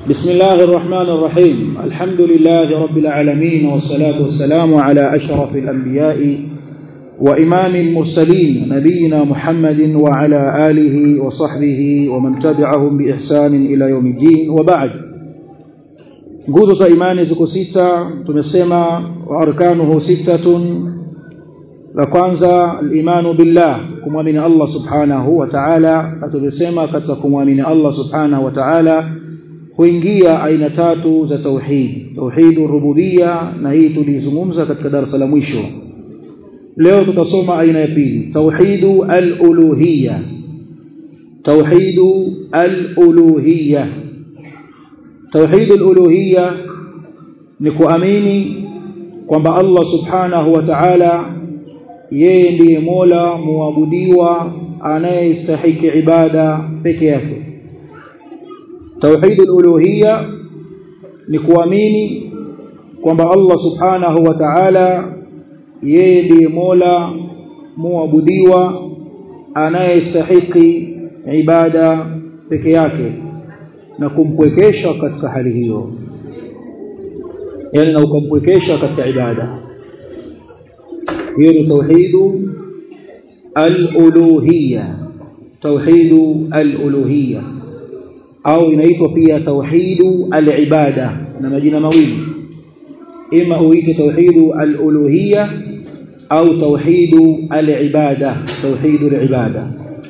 بسم الله الرحمن الرحيم الحمد لله رب العالمين والصلاة والسلام على أشرف الأنبياء وإمام المرسلين نبينا محمد وعلى آله وصحبه ومن تبعهم بإحسان إلى يوم الدين وبعد nguzo za imani ziko sita tumesema wa arkanuhu sittatun la kwanza al-imanu billah kumwamini Allah subhanahu wa ta'ala na tumesema katika kumwamini Allah subhanahu wa ta'ala huingia aina tatu za tauhid tauhidur rububiyya na hii tulizungumza katika darasa la mwisho leo tutasoma aina ya pili tauhidu al-uluhiyya tauhidu al-uluhiyya tauhidu al-uluhiyya ni kuamini kwamba Allah subhanahu wa ta'ala yeye ndiye Mola muabudiwa anayestahiki ibada peke yake tauhidul uluhiyya ni kuamini kwamba Allah subhanahu wa ta'ala yeye ndiye Mola muabudiwa anayestahiki ibada peke yake na kumpwekesha katika hali hiyo yani na ukampwekesha katika ibada hiyo ni tauhidu al-uluhiyya tauhidu al-uluhiyya au inaitwa pia tauhidu al-ibada na majina mawili ima uite tauhidu al-uluhiyya au tauhidu al-ibada tauhidu al-ibada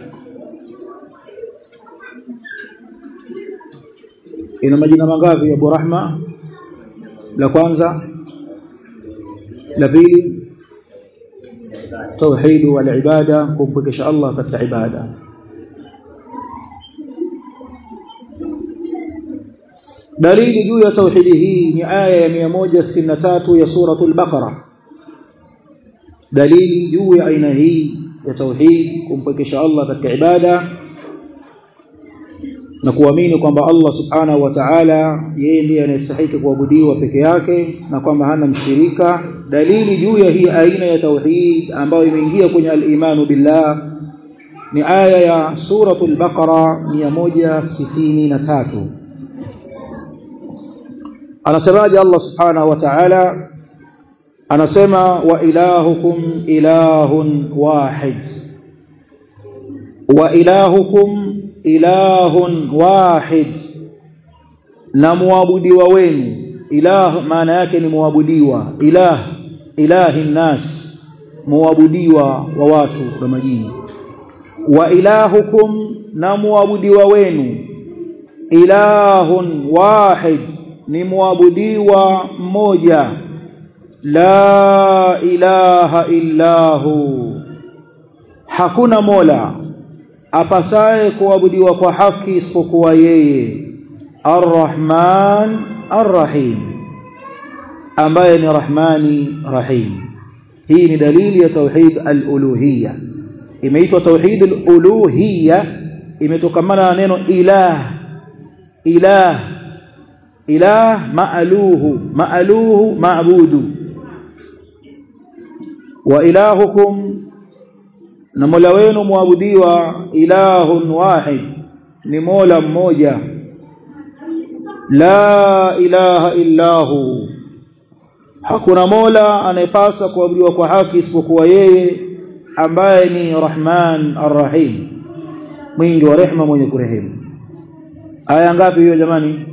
ina majina mangapi Abu Rahma la kwanza la pili توحيد والعباده كمبكش الله katika ibada dalili juu ya tauhidi hii ni aya ya 163 ya suratul baqara dalili juu ya aina hii ya tauhid kumpekesha Allah katika ibada na kuamini kwamba Allah subhanahu wa ta'ala yeye ndiye anayestahili kuabudiwa peke yake na kwamba hana mshirika dalili juu ya hii aina ya tauhid ambayo imeingia kwenye al-imanu billah ni aya ya suratul baqara 163 anasemaje Allah subhanahu wa ta'ala anasema wa ilahukum ilahun wahid wa ilahukum ilahun wahid na muabudiwa wenu ilah maana yake ni muabudiwa ilah ilahi nas muabudiwa wa watu na majini wa ilahukum na muabudiwa wenu ilahun wahid ni muabudiwa mmoja la ilaha illahu hakuna mola apasaye kuabudiwa kwa haki isipokuwa yeye arrahman arrahim ambaye ni rahmani rahim hii ni dalili ya tauhid al-uluhiyya imeitwa tauhid al-uluhiyya imetokamana na neno ilah ilah ilah ma'aluhu ma'aluhu ma'budu wa ilahukum na mola wenu muabudiwa ilahun wahid ni mola mmoja la ilaha illahu hakuna mola anayepasa kuabudiwa kwa haki isipokuwa yeye ambaye ni rahman arrahim mwingi wa rehema mwenye kurehemu aya ngapi hiyo jamani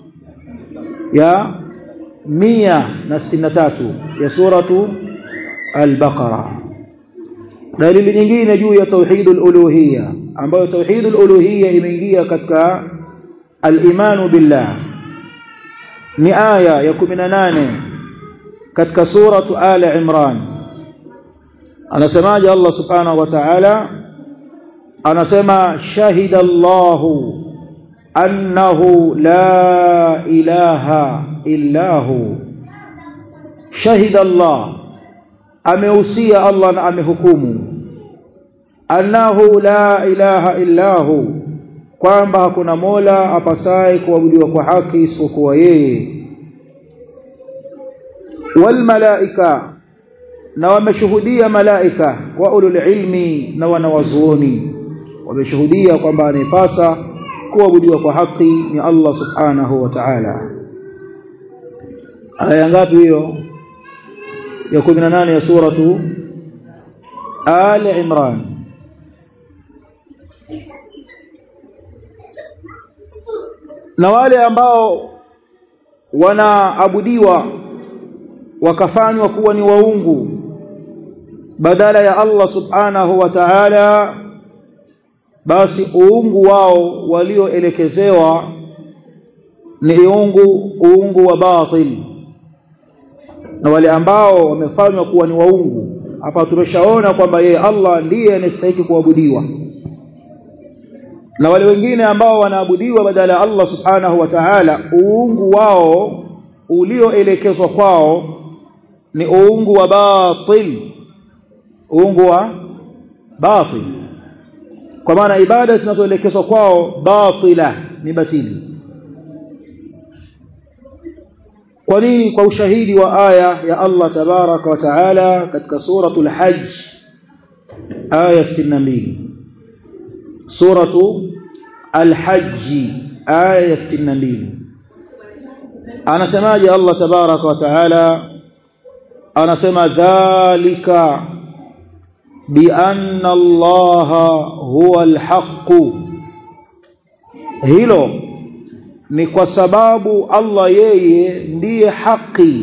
ya mia na sitini na tatu ya suratu al-baqara dalili nyingine juu ya tauhidul uluhiyya ambayo tauhidul uluhiyya imeingia katika al-imanu billah ni aya ya 18 katika suratu ali imran anasemaje Allah subhanahu wa ta'ala anasema shahida Allahu annahu la ilaha illa hu shahida Allah ameusia Allah na amehukumu annahu la ilaha illa hu kwamba hakuna mola apasaye kuabudiwa kwa haki isipokuwa yeye wal malaika na wameshuhudia malaika wa ulul ilmi na wanawazuoni wameshuhudia kwamba anayepasa kuabudiwa kwa haki ni Allah subhanahu wa ta'ala aya ngapi hiyo ya 18 ya suratu Ali Imran na wale ambao wanaabudiwa wakafanywa kuwa ni waungu badala ya Allah subhanahu wa ta'ala basi uungu wao walioelekezewa ni uungu uungu wa batil na wale ambao wamefanywa kuwa ni waungu hapa tumeshaona kwamba yeye Allah ndiye anastahili kuabudiwa na wale wengine ambao wanaabudiwa badala ya Allah subhanahu wa ta'ala uungu wao ulioelekezwa kwao ni uungu wa batil uungu wa batil kwa maana ibada zinazoelekezwa kwao batila ni batili kwa nini kwa ushahidi wa aya ya Allah tabaraka wa taala katika suratul hajj aya 62 suratu al-hajj aya 62 anasemaje Allah tabaraka wa taala anasema dhalika بأن الله هو الحق hilo ni kwa sababu Allah yeye ndiye haki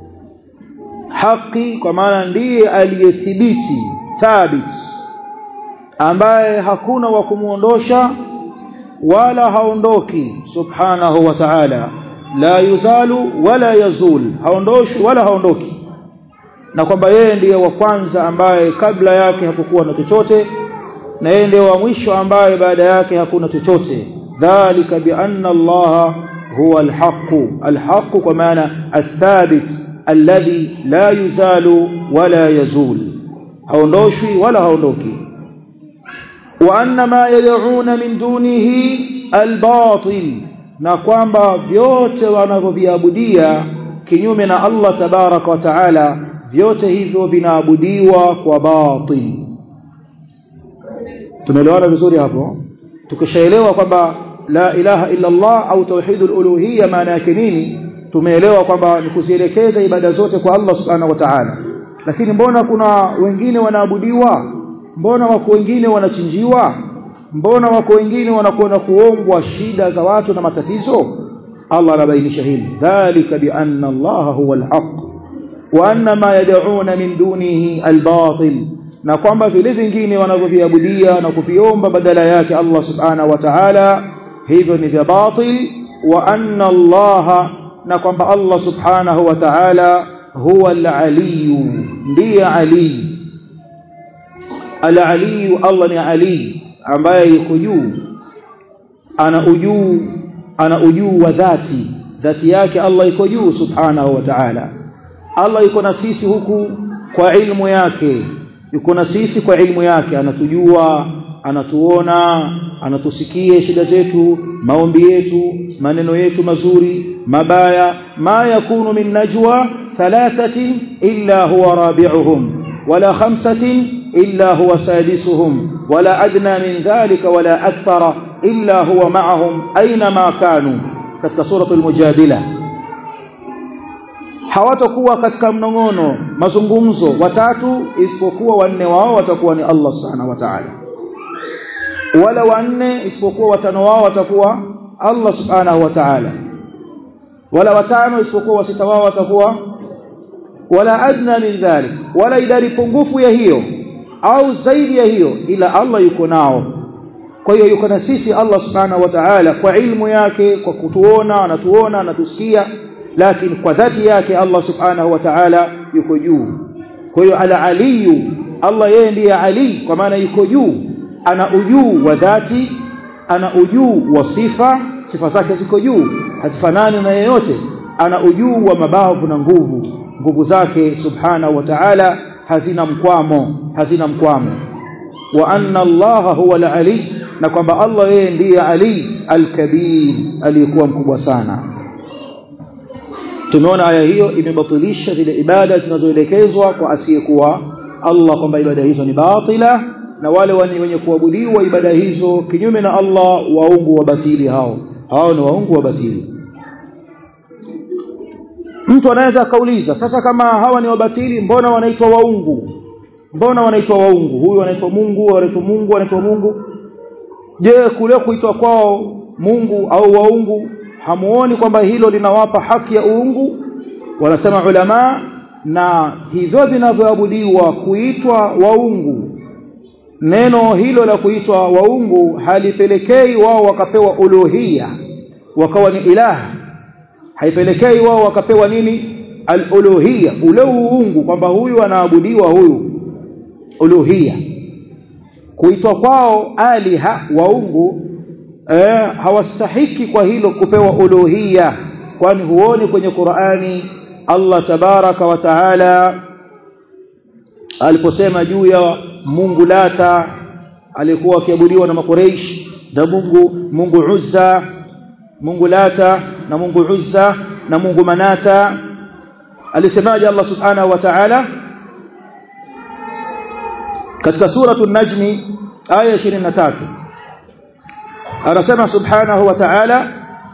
haki kwa maana ndiye aliyethibiti thabit ambaye hakuna wa kumuondosha wala haondoki subhanahu wa ta'ala la yuzalu wala yazul haondoshi wala haondoki na kwamba yeye ndiye wa kwanza ambaye kabla yake hakukuwa na chochote na yeye ndiye wa mwisho ambaye baada yake hakuna chochote dhalika bi anna Allah huwa alhaq alhaq kwa maana athabit alladhi la yuzalu wala yazul haondoshwi wala haondoki wa anna ma yad'una min dunihi albatil na kwamba vyote wanavyoviabudia kinyume na Allah tabaraka wa taala vyote hivyo vinaabudiwa kwa batil tumeelewana vizuri hapo tukishaelewa kwamba la ilaha illa Allah au tauhidul uluhiyya maana yake nini tumeelewa kwamba ni kuzielekeza ibada zote kwa Allah subhanahu wa ta'ala lakini mbona kuna wengine wanaabudiwa mbona wako wengine wanachinjiwa mbona wako wengine wanakwenda kuombwa shida za watu na matatizo Allah anabainisha hili dhalika bi anna Allah huwa al-haq wa anna ma yad'una min dunihi al-batil na kwamba vile vingine wanavyoviabudia na kuviomba badala yake Allah subhanahu wa ta'ala hivyo ni vya batil wa anna Allah na kwamba Allah subhanahu wa ta'ala huwa al-aliyu ndiye ali al-aliyu Allah ni ali ambaye yuko juu ana ujuu ana ujuu wa dhati dhati yake Allah iko juu subhanahu wa ta'ala Allah yuko na sisi huku kwa ilmu yake yuko na sisi kwa ilmu yake anatujua anatuona anatusikia shida zetu maombi yetu maneno yetu mazuri mabaya ma yakunu min najwa thalathatin illa huwa rabi'uhum wala khamsatin illa huwa sadisuhum wala adna min dhalika wala akthara illa huwa ma'ahum aina ma kanu katika suratul mujadila hawatakuwa katika mnongono mazungumzo watatu isipokuwa wanne wao watakuwa ni Allah subhanahu wa ta'ala wala wanne isipokuwa watano wao watakuwa Allah subhanahu wa ta'ala wala watano isipokuwa wasita wao watakuwa wala adna min dhalik wala idadi pungufu ya hiyo au zaidi ya hiyo ila Allah yuko nao kwa hiyo yuko na sisi Allah subhanahu wa ta'ala kwa ilmu yake kwa kutuona anatuona anatusikia lakini kwa dhati yake Allah subhanahu wa ta'ala yuko juu kwa hiyo ala aliyu Allah yeye ndiye ali kwa maana yuko juu ana ujuu wa dhati ana ujuu wa sifa sifa zake ziko juu hazifanani na yeyote ana ujuu wa mabavu na nguvu nguvu zake subhanahu wa ta'ala hazina mkwamo hazina mkwamo wa anna Allah huwa al-ali na kwamba Allah yeye ndiye ali al-kabir aliyekuwa mkubwa sana tumeona aya hiyo imebatilisha zile ibada zinazoelekezwa kwa asiyekuwa Allah kwamba ibada hizo ni batila na wale wenye kuabudiwa ibada hizo kinyume na Allah waungu wa batili hao hao ni waungu wa batili mtu anaweza akauliza sasa kama hawa ni wabatili mbona wanaitwa waungu mbona wanaitwa waungu huyu anaitwa Mungu anaitwa Mungu anaitwa Mungu je kule kuitwa kwao Mungu au waungu hamuoni kwamba hilo linawapa haki ya uungu wanasema ulama na hivyo vinavyoabudiwa kuitwa waungu neno hilo la kuitwa waungu halipelekei wao wakapewa uluhia wakawa ni ilaha haipelekei wao wakapewa nini al-uluhia ule uungu kwamba huyu anaabudiwa huyu uluhia kuitwa kwao aliha waungu eh, hawastahiki kwa hilo kupewa uluhia kwani huoni kwenye Qur'ani Allah tabaraka wa taala aliposema juu ya Mungu Lata alikuwa akiabudiwa na makureish na Mungu Mungu Uzza Mungu Lata na Mungu Uzza na Mungu Manata alisemaje Allah subhanahu wa ta'ala katika suratu an-najm aya 23 anasema subhanahu wa ta'ala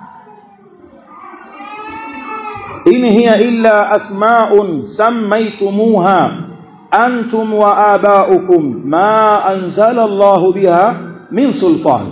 in hiya illa asma'un sammaytumuha antum wa aba'ukum ma anzala Allahu biha min sultan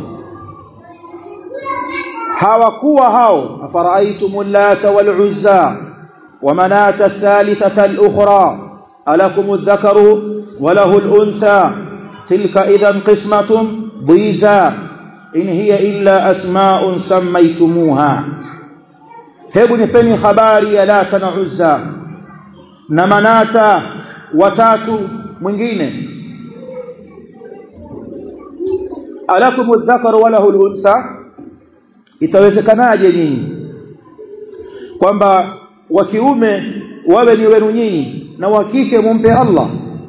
hawakuwa hao afara'aytumul lata wal uzza wa manata ath-thalithata al-ukhra alakum adh-dhakaru wa lahu al-untha tilka idhan qismatun dhiza in hiya illa asma'un sammaytumuha hebu nipeni habari ya lata na uzza na manata watatu mwingine alakum adh-dhakaru wa lahu al-untha itawezekanaje nyinyi kwamba wa kiume wawe ni wenu nyinyi na wa kike mumpe Allah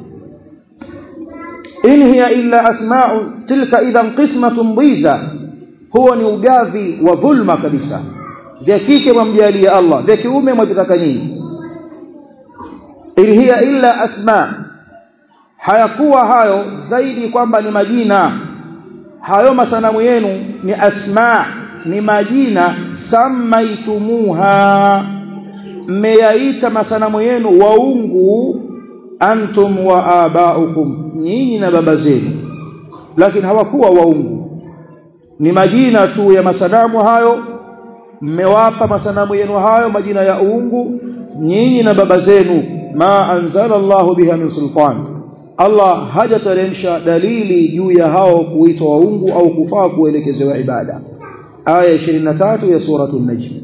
in hiya illa asma'u tilka idhan qismatun dhiza huwa ni ugavi wa dhulma kabisa vya kike mwamjalia Allah vya kiume mwavitaka nyinyi in hiya illa asma hayakuwa hayo zaidi kwamba ni majina hayo masanamu yenu ni asma ni majina samaitumuha mmeyaita masanamu yenu waungu antum wa abaukum nyinyi na baba zenu lakini hawakuwa waungu ni majina tu ya masanamu hayo mmewapa masanamu yenu hayo majina ya uungu nyinyi na baba zenu ma anzala Allahu biha min sultan Allah hajateremsha dalili juu ya hao kuitwa waungu au kufaa kuelekezewa ibada aya 23 ya suratu an-najm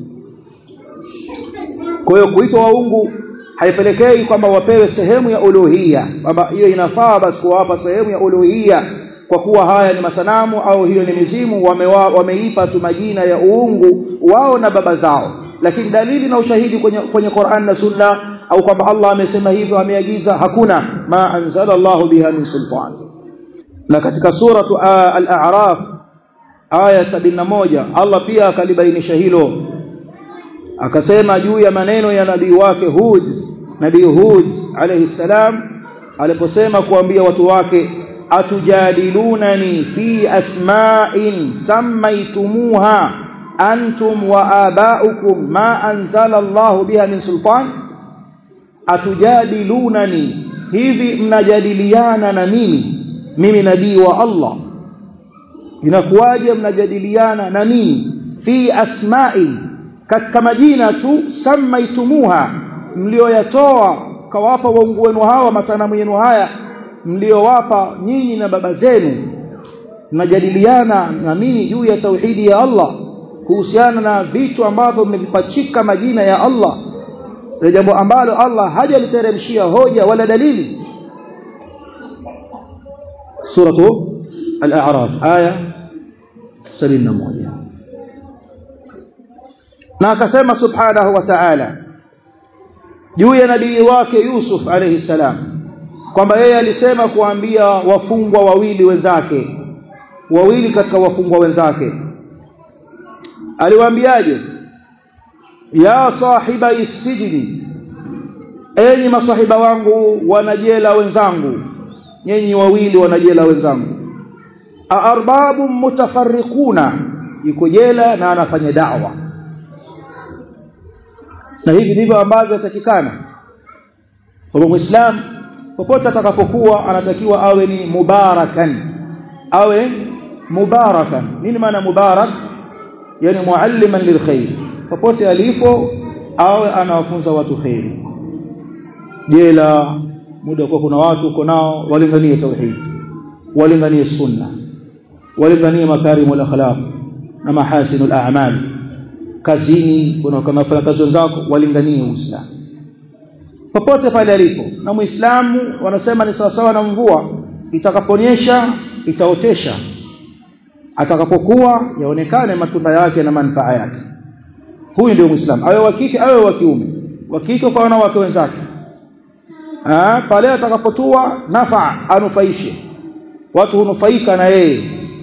kwa hiyo kuitwa waungu haipelekei kwamba wapewe sehemu ya uluhia kwamba hiyo inafaa basi kuwapa sehemu ya uluhia kwa kuwa haya ni masanamu au hiyo ni mizimu wamewa, wameipa tu majina ya uungu wao na baba zao lakini dalili na ushahidi kwenye, kwenye Qur'an na Sunna au kwamba Allah amesema hivyo ameagiza hakuna ma anzala Allahu biha min sultan na katika suratu al-a'raf aya 71 Allah pia akalibainisha hilo akasema juu ya maneno ya nabii wake Hud nabii Hud alayhi salam aliposema kuambia watu wake atujadilunani fi asma'in sammaytumuha antum wa aba'ukum ma anzala Allah biha min sultan atujadilunani hivi mnajadiliana na mimi mimi nabii wa Allah inakuwaje mnajadiliana na mimi fi asma'i katika majina tu samaitumuha mlioyatoa kawapa waungu wenu hawa masanamu yenu haya mliowapa nyinyi na baba zenu mnajadiliana na mimi juu ya tauhidi ya Allah kuhusiana na vitu ambavyo mmevipachika majina ya Allah ni jambo ambalo Allah hajaliteremshia hoja wala dalili suratu al-a'raf aya 71 na akasema subhanahu wa ta'ala juu ya nabii wake Yusuf alayhi salam kwamba yeye alisema kuambia wafungwa wawili wenzake wawili katika wafungwa wenzake aliwaambiaje ya sahiba isijini enyi masahiba wangu wanajela wenzangu nyinyi wawili wanajela wenzangu arbabu mutafarriquna yuko jela na anafanya da'wa na hivi ndivyo ambavyo yatakikana kwa muislam popote atakapokuwa anatakiwa awe ni mubarakan awe mubarakan nini maana mubarak yani mualliman lilkhair popote alipo awe anawafunza watu khair jela muda kwa kuna watu uko nao walinganie tauhid walinganie sunna walinganie makarimul akhlaq na mahasinul a'mal kazini kuna kama fanya kazi wenzako walinganie uislamu popote pale alipo na muislamu wanasema ni sawasawa na mvua itakaponyesha itaotesha atakapokuwa yaonekane matunda yake na manufaa yake huyu ndio muislamu awe wa kike awe wa kiume wa kike kwa wanawake wenzake ah pale atakapotua nafa anufaishe watu hunufaika na yeye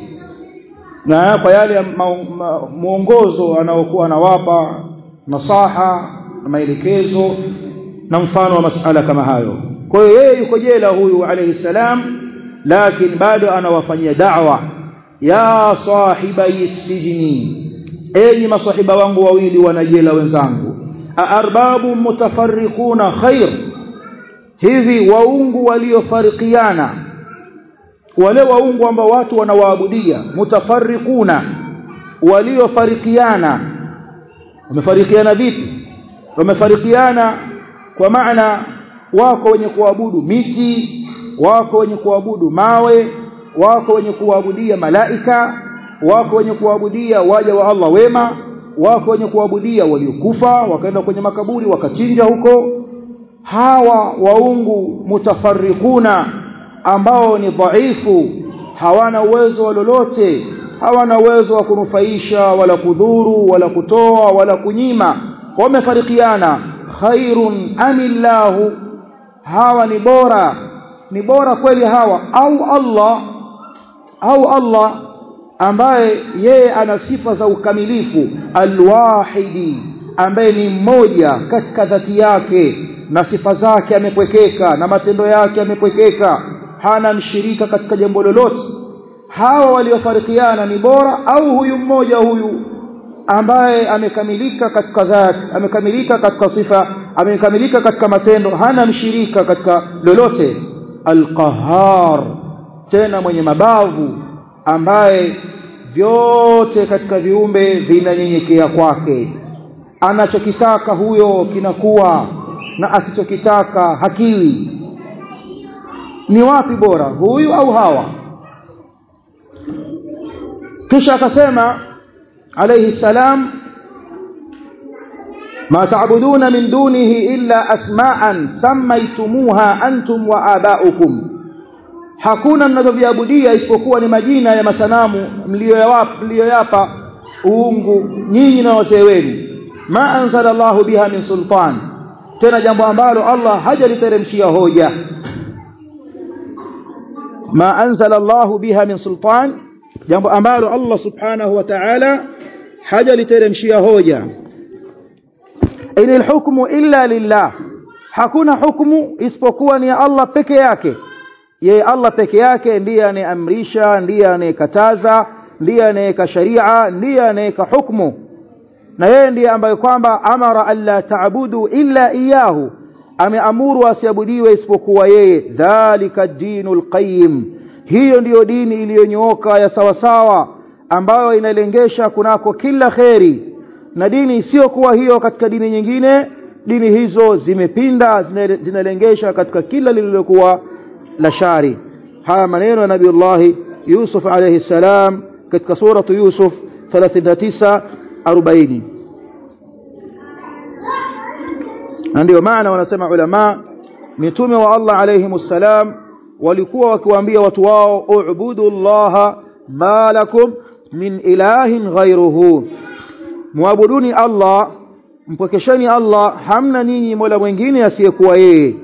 na kwa yale muongozo anaokuwa anawapa nasaha na maelekezo na mfano wa masala kama hayo kwa hiyo yeye yuko jela huyu alayhi salam lakini bado anawafanyia da'wa ya sahibai sijni enyi masahiba wangu wawili wanajela wenzangu arbabu mutafarriquna khair hivi waungu waliofarikiana wale waungu ambao watu wanawaabudia mutafarriquna waliofarikiana wamefarikiana vipi wamefarikiana kwa maana wako wenye kuabudu miti wako wenye kuabudu mawe wako wenye kuabudia malaika wako wenye kuabudia waja wa Allah wema wako wenye kuabudia waliokufa wakaenda kwenye makaburi wakachinja huko hawa waungu mutafarrikuna ambao ni dhaifu hawana uwezo wa lolote hawana uwezo wa kunufaisha wala kudhuru wala kutoa wala kunyima wamefarikiana khairun amillahu hawa ni bora ni bora kweli hawa au Allah au Allah ambaye yeye ana sifa za ukamilifu alwahidi ambaye ni mmoja katika dhati yake na sifa zake amepwekeka na matendo yake amepwekeka hana mshirika katika jambo lolote hawa waliofarikiana ni bora au huyu mmoja huyu ambaye amekamilika katika dhati amekamilika katika sifa amekamilika katika matendo hana mshirika katika lolote alqahar tena mwenye mabavu ambaye vyote katika viumbe vinanyenyekea kwake anachokitaka huyo kinakuwa na asichokitaka hakiwi ni wapi bora huyu au hawa kisha akasema alayhi salam ma ta'buduna min dunihi illa asma'an sammaytumuha antum wa aba'ukum hakuna mnavyoviabudia isipokuwa ni majina ya masanamu mliyoyapa uungu nyinyi na wazee wenu ma anzala Allahu biha min sultan tena jambo ambalo Allah hajaliteremshia hoja ma anzala Allahu biha min sultan jambo ambalo Allah subhanahu wa ta'ala hajaliteremshia hoja inil hukmu illa lillah hakuna hukumu isipokuwa ni Allah peke yake yeye Allah peke yake ndiye anayeamrisha ndiye anayekataza ndiye anayeka sharia ndiye anayeka hukumu na yeye ndiye ambaye kwamba amara alla taabudu illa iyahu ameamuru asiabudiwe isipokuwa yeye dhalika dinul qayyim hiyo ndiyo dini iliyonyooka ya sawasawa ambayo inalengesha kunako kila kheri na dini isiyokuwa hiyo katika dini nyingine dini hizo zimepinda zinalengesha katika kila lililokuwa la shari haya maneno ya nabiiullah Yusuf alayhi salam katika suratu Yusuf 39 40 ndio maana wanasema ulama mitume wa Allah alayhi salam walikuwa wakiwaambia watu wao ubudu Allah ma lakum min ilahin ghayruhu muabuduni Allah mpokesheni Allah hamna ninyi mola mwingine asiyekuwa yeye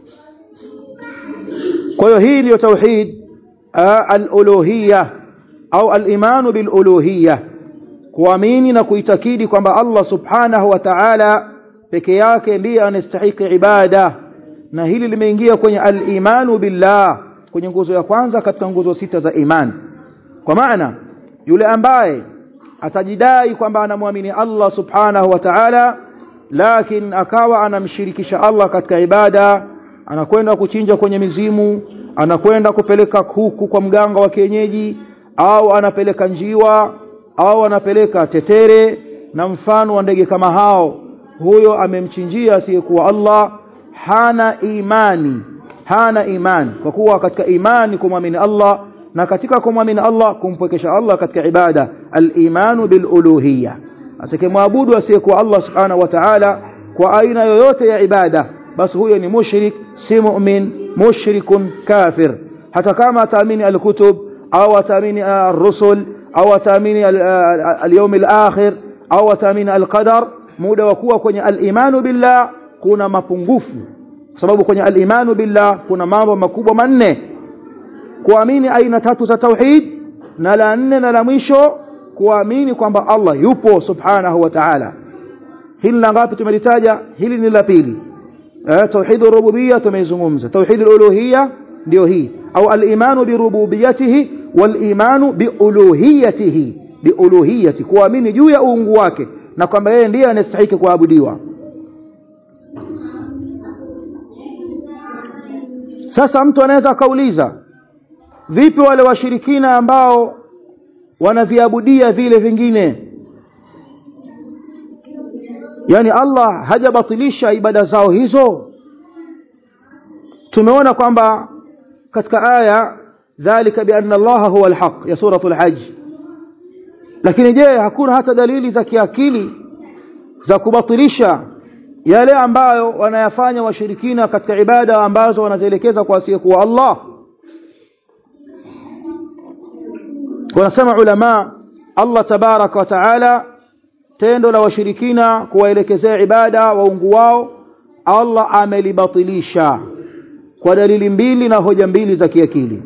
kwa hiyo hii ndio tauhid al-uluhiyya au al-iman bil-uluhiyya kuamini na kuitakidi kwamba Allah subhanahu wa ta'ala peke yake ndiye anastahili ibada na hili limeingia kwenye al-imanu billah kwenye nguzo ya kwanza katika nguzo sita za imani kwa maana yule ambaye atajidai kwamba anamwamini Allah subhanahu wa ta'ala lakini akawa anamshirikisha Allah katika ibada anakwenda kuchinja kwenye mizimu anakwenda kupeleka kuku kwa mganga wa kienyeji au anapeleka njiwa au anapeleka tetere na mfano wa ndege kama hao huyo amemchinjia asiyekuwa Allah hana imani hana imani kwa kuwa katika imani kumwamini Allah na katika kumwamini Allah kumpwekesha Allah katika ibada al-imanu bil uluhiyya atakayemwabudu asiyekuwa Allah subhanahu wa ta'ala kwa aina yoyote ya ibada basi huyo ni mushrik si mu'min mushrikun kafir hata kama ataamini al-kutub au ataamini ar-rusul au ataamini al-yawm al-akhir au ataamini al-qadar muda wa kuwa kwenye al-imanu billah kuna mapungufu kwa sababu kwenye al-imanu billah kuna mambo makubwa manne kuamini aina tatu za tauhid na la nne na la mwisho kuamini kwamba Allah yupo subhanahu wa ta'ala hili la ngapi tumelitaja hili ni la pili eh tauhid rububiyya tumeizungumza tauhid uluhiyya ndio hii au al-imanu bi rububiyyatihi wal imanu bi uluhiyyatihi bi uluhiyyati kuamini juu ya uungu wake na kwamba yeye ndiye anastahili kuabudiwa sasa mtu anaweza akauliza vipi wale washirikina ambao wanaviabudia vile vingine yani Allah hajabatilisha ibada zao hizo tumeona kwamba katika aya dhalika bianna Allah huwa alhaq ya suratul hajj lakini je hakuna hata dalili za kiakili za kubatilisha yale ambayo wanayafanya washirikina katika ibada ambazo wanazielekeza kwa asiyekuwa Allah wanasema ulama Allah tabaraka wa taala tendo la washirikina kuwaelekezea ibada waungu wao Allah amelibatilisha kwa dalili mbili na hoja mbili za kiakili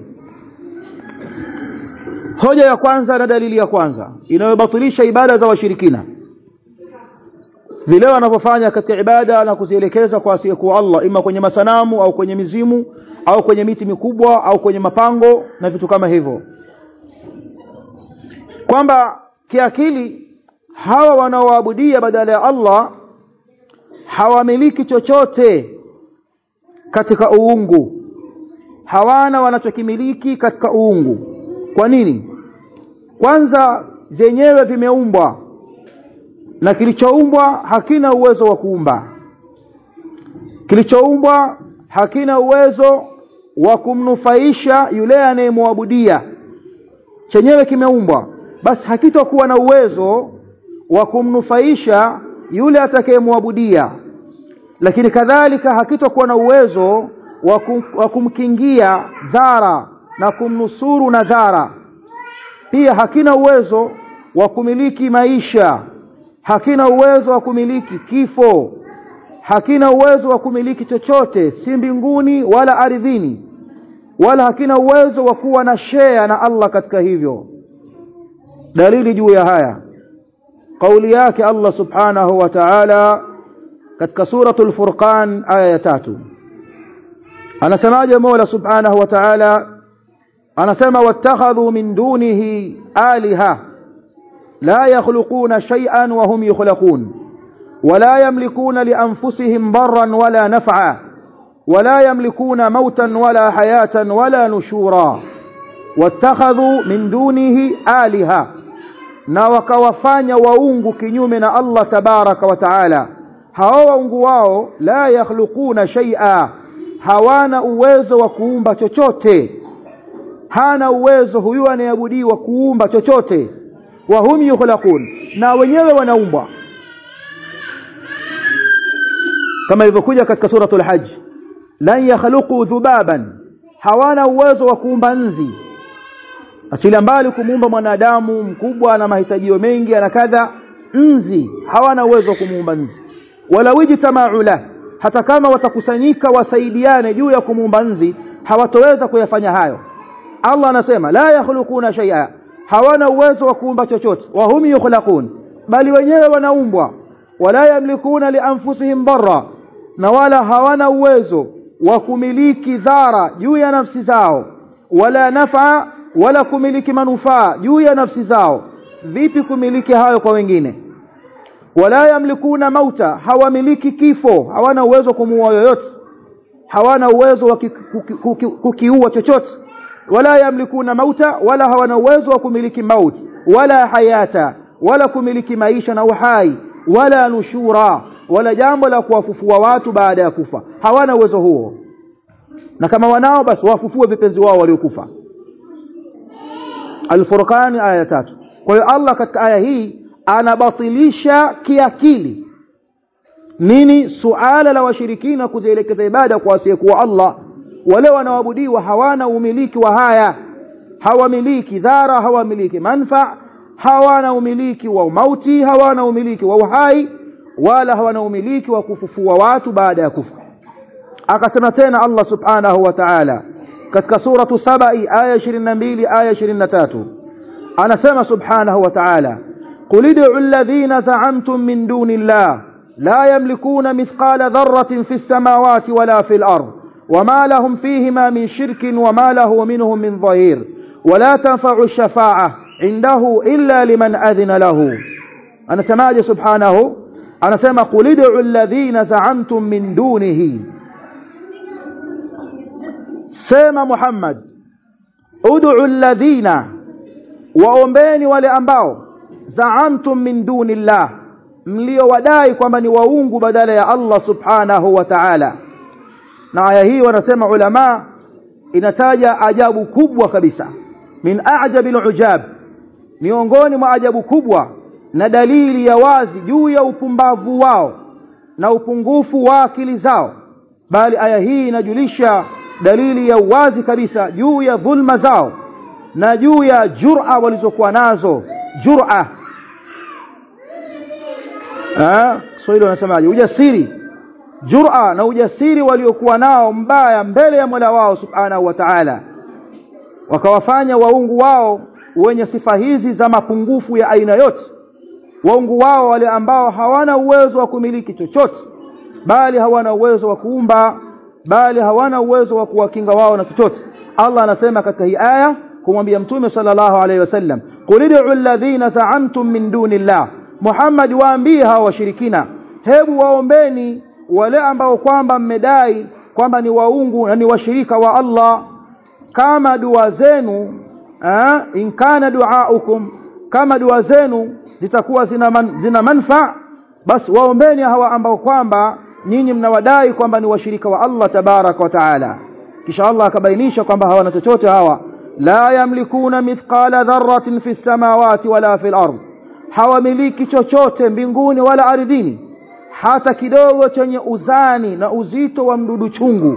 hoja ya kwanza na dalili ya kwanza inayobatilisha ibada za washirikina vile wanavyofanya katika ibada na kuzielekeza kwa asiyekuwa Allah ima kwenye masanamu au kwenye mizimu au kwenye miti mikubwa au kwenye mapango na vitu kama hivyo kwamba kiakili hawa wanaoabudia badala ya Allah hawamiliki chochote katika uungu hawana wanachokimiliki katika uungu kwa nini kwanza vyenyewe vimeumbwa na kilichoumbwa hakina uwezo wa kuumba kilichoumbwa hakina uwezo wa kumnufaisha yule anayemwabudia chenyewe kimeumbwa basi hakitokuwa na uwezo wa kumnufaisha yule atakayemwabudia lakini kadhalika hakitokuwa na uwezo wa, kum, wa kumkingia dhara na kumnusuru na dhara pia hakina uwezo wa kumiliki maisha hakina uwezo wa kumiliki kifo hakina uwezo wa kumiliki chochote si mbinguni wala ardhini wala hakina uwezo wa kuwa na share na Allah katika hivyo dalili juu ya haya kauli yake Allah subhanahu wa ta'ala katika suratul furqan aya ya tatu anasemaje Mola subhanahu wa ta'ala anasema wattakhadhu min dunihi aliha la yakhluquna shay'an wa hum yukhlaqun ولا يملكون لأنفسهم ضرا ولا نفعا ولا يملكون موتا ولا حياة ولا نشورا واتخذوا من دونه آلهة na wakawafanya waungu kinyume na Allah tabaraka wa taala hao waungu wao la yakhluquna shay'a hawana uwezo wa kuumba chochote hana uwezo huyu anayeabudiwa kuumba chochote wa hum yukhlaqun na wenyewe wanaumbwa kama ilivyokuja katika suratul hajj lan yakhluqu dhubaban hawana uwezo wa kuumba nzi achilia mbali kumuumba mwanadamu mkubwa na mahitajio mengi na kadha nzi hawana uwezo wa kumuumba nzi wala wijtama'u la hata kama watakusanyika wasaidiane juu ya kumuumba nzi hawatoweza kuyafanya hayo Allah anasema la yakhluquna shay'a hawana uwezo wa kuumba chochote wa hum yukhlaqun bali wenyewe wanaumbwa wala yamlikuna lianfusihim darra na wala hawana uwezo wa kumiliki dhara juu ya nafsi zao wala nafa wala kumiliki manufaa juu ya nafsi zao vipi kumiliki hayo kwa wengine wala yamlikuna mauta hawamiliki kifo hawana uwezo kumuua yoyote hawana uwezo wa kukiua chochote wala yamlikuna mauta wala hawana uwezo wa kumiliki mauti wala hayata wala kumiliki maisha na uhai wala nushura wala jambo la kuwafufua watu baada ya kufa hawana uwezo huo na kama wanao basi wafufue vipenzi wao waliokufa Al-Furqan aya tatu kwa hiyo Allah katika aya hii anabatilisha kiakili nini suala la washirikina kuzielekeza ibada kwa asiyekuwa Allah wale wanaoabudiwa hawana umiliki wa haya hawamiliki dhara hawamiliki manfa hawana umiliki wa mauti hawana umiliki wa uhai wala hawana umiliki wa kufufua watu baada ya kufa akasema tena Allah subhanahu wa ta'ala katika suratu sabai aya 22 aya 23 anasema subhanahu wa ta'ala قل ادعوا الذين زعمتم من دون الله لا يملكون مثقال ذرة في السماوات ولا في الأرض وما لهم فيهما من شرك وما له منهم من ظهير ولا تنفع الشفاعة عنده إلا لمن أذن له أنا سماج سبحانه أنا سمى قل ادعوا الذين زعمتم من دونه سيما محمد ادعوا الذين waombeni wale ambao zaamtum min dunillah mliowadai kwamba ni waungu badala ya Allah subhanahu wa ta'ala na aya hii wanasema ulama inataja ajabu kubwa kabisa min a'jabil ujab miongoni mwa ajabu kubwa na dalili ya wazi juu ya upumbavu wao na upungufu wa akili zao bali aya hii inajulisha dalili ya wazi kabisa juu ya dhulma zao na juu ya jur'a walizokuwa nazo jur'a eh Kiswahili wanasemaje ujasiri jur'a na ujasiri waliokuwa nao mbaya mbele ya Mola wao subhanahu wa ta'ala wakawafanya waungu wao wenye sifa hizi za mapungufu ya aina yote waungu wao wale ambao hawana uwezo wa kumiliki chochote bali hawana uwezo wa kuumba bali hawana uwezo wa kuwakinga wao na chochote Allah anasema katika hii aya kumwambia mtume sallallahu alaihi wasallam qul ud'u alladhina za'amtum min dunillah Muhammad waambie hawa washirikina hebu waombeni wale ambao kwamba mmedai kwamba ni waungu na ni washirika wa Allah kama dua zenu eh, in kana duaukum kama dua zenu zitakuwa zina, man, zina manfa basi waombeni hawa ambao kwamba nyinyi mnawadai kwamba ni washirika wa Allah tabaraka wa taala kisha Allah akabainisha kwamba hawana chochote hawa la yamlikuna mithqala dharratin fi samawati wala fil ard hawamiliki chochote mbinguni wala ardhini hata kidogo chenye uzani na uzito wa mdudu chungu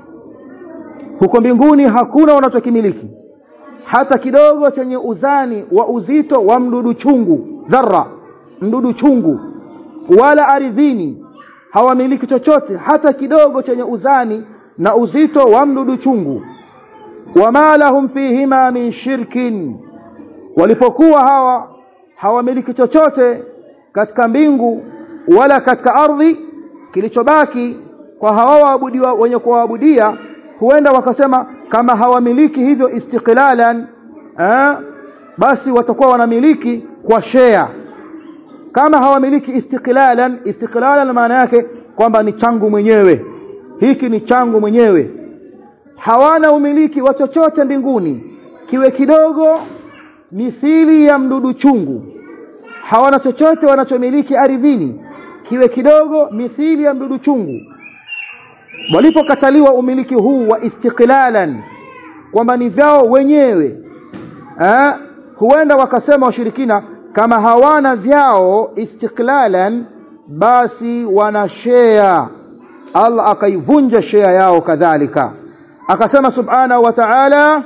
huko mbinguni hakuna wanachokimiliki hata kidogo chenye uzani wa uzito wa mdudu chungu dharra mdudu chungu wala ardhini hawamiliki chochote hata kidogo chenye uzani na uzito wa mdudu chungu wama lahum fihima min shirkin walipokuwa hawa hawamiliki chochote katika mbingu wala katika ardhi kilichobaki kwa hawa waabudiwa wenye kuwaabudia huenda wakasema kama hawamiliki hivyo istiqlalan eh, basi watakuwa wanamiliki kwa share kama hawamiliki istiqlalan istiqlalan maana yake kwamba ni changu mwenyewe hiki ni changu mwenyewe hawana umiliki wa chochote mbinguni kiwe kidogo mithili ya mdudu chungu hawana chochote wanachomiliki ardhini kiwe kidogo mithili ya mdudu chungu walipokataliwa umiliki huu wa istiqlalan kwamba ni vyao wenyewe eh, huenda wakasema washirikina kama hawana vyao istiqlalan basi wana share Allah akaivunja share yao kadhalika akasema subhanahu wa ta'ala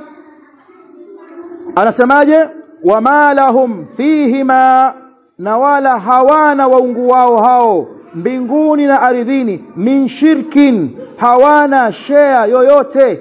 anasemaje wama lahum fihima na wala hawana waungu wao hao mbinguni na ardhini min shirkin hawana share yoyote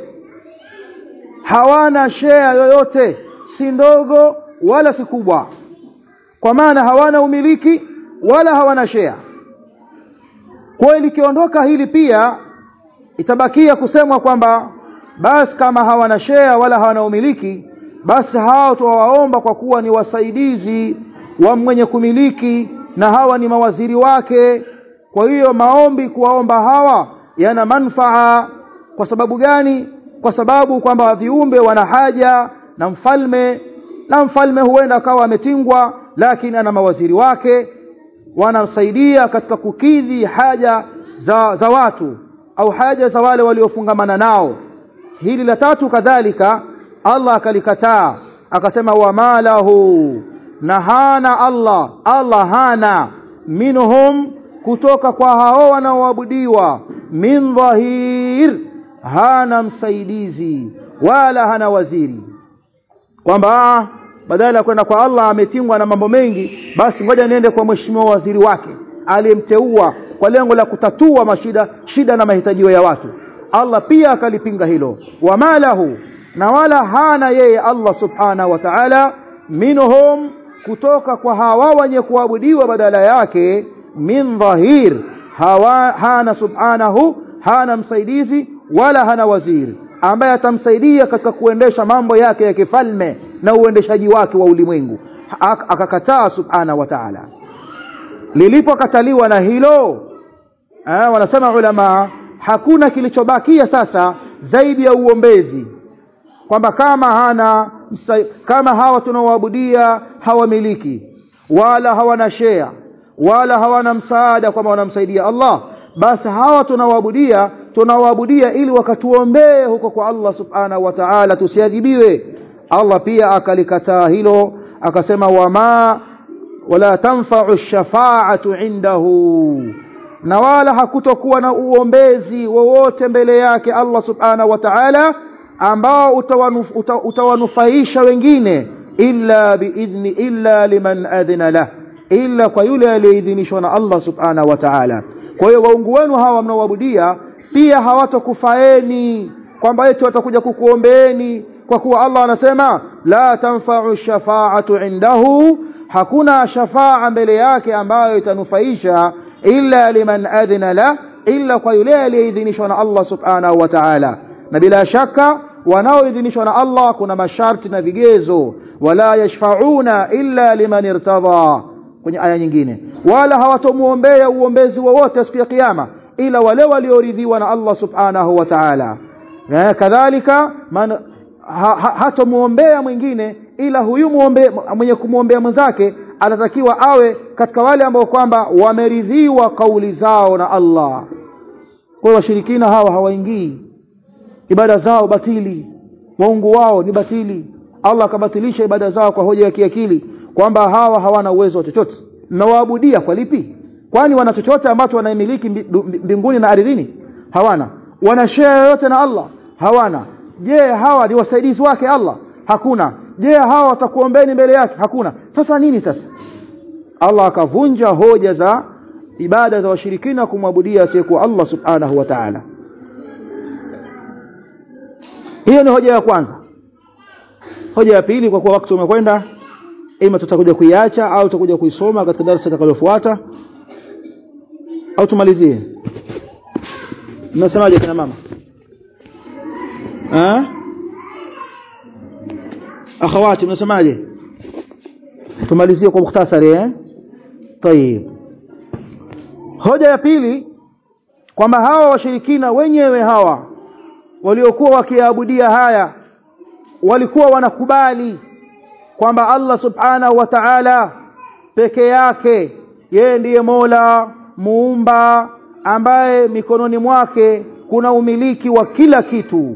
hawana share yoyote si ndogo wala si kubwa kwa maana hawana umiliki wala hawana share kwa likiondoka hili pia itabakia kusemwa kwamba basi kama hawana share wala hawana umiliki basi hao tuwaomba kwa kuwa ni wasaidizi wa mwenye kumiliki na hawa ni mawaziri wake kwa hiyo maombi kuwaomba hawa yana manfaa kwa sababu gani kwa sababu kwamba viumbe wana haja na mfalme na mfalme huenda akawa ametingwa lakini ana mawaziri wake wanamsaidia katika kukidhi haja za, za watu au haja za wale waliofungamana nao hili la tatu kadhalika Allah akalikataa akasema wama lahu na hana Allah Allah hana minhum kutoka kwa hao wanaoabudiwa min dhahir hana msaidizi wala hana waziri kwamba badala ya kwenda kwa Allah ametingwa na mambo mengi basi ngoja niende kwa mheshimiwa waziri wake aliyemteua kwa lengo la kutatua mashida shida na mahitajio ya watu Allah pia akalipinga hilo wama lahu na wala hana yeye Allah subhanahu wa ta'ala minhum kutoka kwa hawa wenye kuabudiwa badala yake min dhahir hawa hana subhanahu hana msaidizi wala hana waziri ambaye atamsaidia katika kuendesha mambo yake ya kifalme na uendeshaji wake wa ulimwengu akakataa subhanahu wa ta'ala lilipokataliwa na hilo eh, wanasema ulama hakuna kilichobakia sasa zaidi ya uombezi kwamba kama hana kama hawa tunaoabudia hawamiliki wala hawana share wala hawana msaada kwamba wanamsaidia Allah basi hawa tunaoabudia tunaoabudia ili wakatuombee huko kwa Allah subhanahu wa ta'ala tusiadhibiwe Allah pia akalikataa hilo akasema wama wala tanfa'u shafa'atu indahu na wala hakutokuwa na uombezi wowote mbele yake Allah subhanahu wa ta'ala ambao utawanufaisha wengine illa biidhni illa liman adhina lah illa kwa yule aliyeidhinishwa na Allah subhanahu wa ta'ala kwa hiyo waungu wenu hawa mnaoabudia pia hawatokufaeni kwamba eti watakuja kukuombeeni kwa kuwa Allah anasema la tanfa'u shafa'atu indahu hakuna shafaa mbele yake ambayo itanufaisha illa liman adhina la illa kwa yule aliyeidhinishwa na Allah subhanahu wa ta'ala na bila shaka wanaoidhinishwa na Allah kuna masharti na vigezo wala yashfa'una illa liman irtadha kwenye aya nyingine wala hawatomuombea uombezi wowote siku ya kiyama ila wale walioridhiwa na Allah subhanahu wa ta'ala kadhalika man ha, ha, hatomuombea mwingine ila huyu muombe, mwenye kumwombea mwenzake anatakiwa awe katika wale ambao kwamba wameridhiwa kauli zao na Allah kwa washirikina hawa hawaingii ibada zao batili waungu wao ni batili Allah akabatilisha ibada zao kwa hoja ya kiakili kwamba hawa hawana uwezo wa chochote mnawaabudia kwa lipi kwani wana chochote ambacho wanaimiliki mbinguni na ardhini hawana wana share yoyote na Allah hawana je hawa ni wasaidizi wake Allah hakuna je hawa watakuombeni mbele yake hakuna sasa nini sasa Allah akavunja hoja za ibada za washirikina kumwabudia asiyekuwa Allah subhanahu wa ta'ala hiyo ni hoja ya kwanza hoja ya pili kwa kuwa wakati umekwenda ima tutakuja kuiacha au tutakuja kuisoma katika darasa litakalofuata au tumalizie mnasemaje kina mama eh akhawati mnasemaje tumalizie kwa mukhtasari eh طيب hoja ya pili kwamba hawa washirikina wenyewe hawa waliokuwa wakiabudia haya walikuwa wanakubali kwamba Allah subhanahu wa ta'ala peke yake yeye ndiye Mola muumba ambaye mikononi mwake kuna umiliki wa kila kitu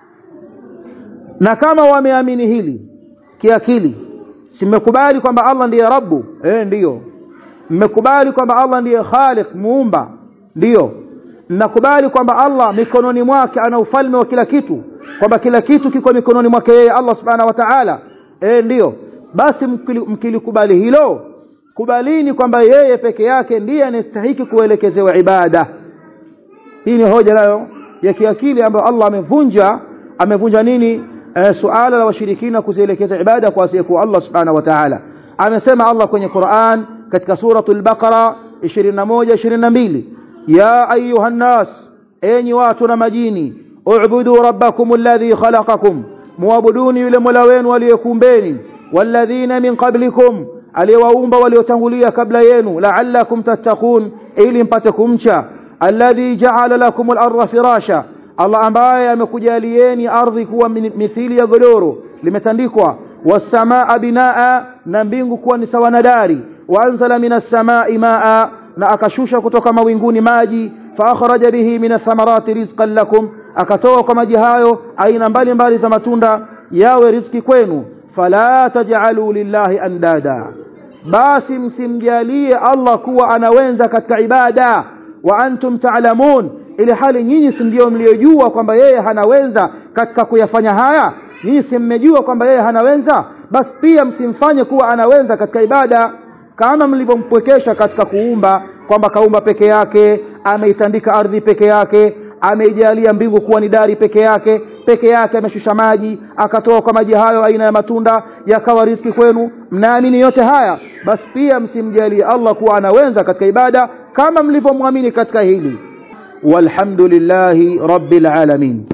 na kama wameamini hili kiakili simekubali kwamba Allah ndiye Rabbu eh ndiyo mmekubali kwamba Allah ndiye Khaliq muumba ndiyo mnakubali kwamba Allah mikononi mwake ana ufalme wa kila kitu kwamba kila kitu kiko mikononi mwake yeye Allah subhanahu wa ta'ala eh ndiyo basi mkilikubali hilo kubalini kwamba yeye peke yake ndiye anastahiki kuelekezewa ibada hii ni hoja nayo ya kiakili ambayo Allah amevunja amevunja nini e, suala la washirikina kuzielekeza ibada kwa asiyekuwa Allah subhanahu wa ta'ala amesema Allah kwenye Qur'an katika suratul Baqara 21 22 ya ayuhan nas enyi watu na majini u'budu rabbakum alladhi khalaqakum muabuduni yule mola wenu aliyekumbeni walladhina min qablikum aliyewaumba waliotangulia kabla yenu la'allakum tattaqun ili mpate kumcha alladhi ja'ala lakum al-ardha firasha Allah ambaye amekujalieni ardhi kuwa mithili ya godoro limetandikwa wasamaa binaa na mbingu kuwa ni sawa na dari waanzala minas samai maa na akashusha kutoka mawinguni maji faakhraja bihi min athamarati rizqan lakum akatoa kwa maji hayo aina mbalimbali za matunda yawe riziki kwenu fala taj'alu lillahi andada basi msimjalie Allah kuwa anawenza katika ibada wa antum ta'lamun ili hali nyinyi si ndio mliojua kwamba yeye hanawenza katika kuyafanya haya nyinyi si mmejua kwamba yeye hanawenza basi pia msimfanye kuwa anawenza katika ibada kama mlivyompwekesha katika kuumba kwamba kaumba peke yake ameitandika ardhi peke yake ameijalia mbingu kuwa ni dari peke yake peke yake ameshusha maji akatoa kwa maji hayo aina ya matunda yakawa riziki kwenu mnaamini yote haya basi pia msimjalie Allah kuwa anawenza katika ibada kama mlivyomwamini katika hili walhamdulillahi rabbil alamin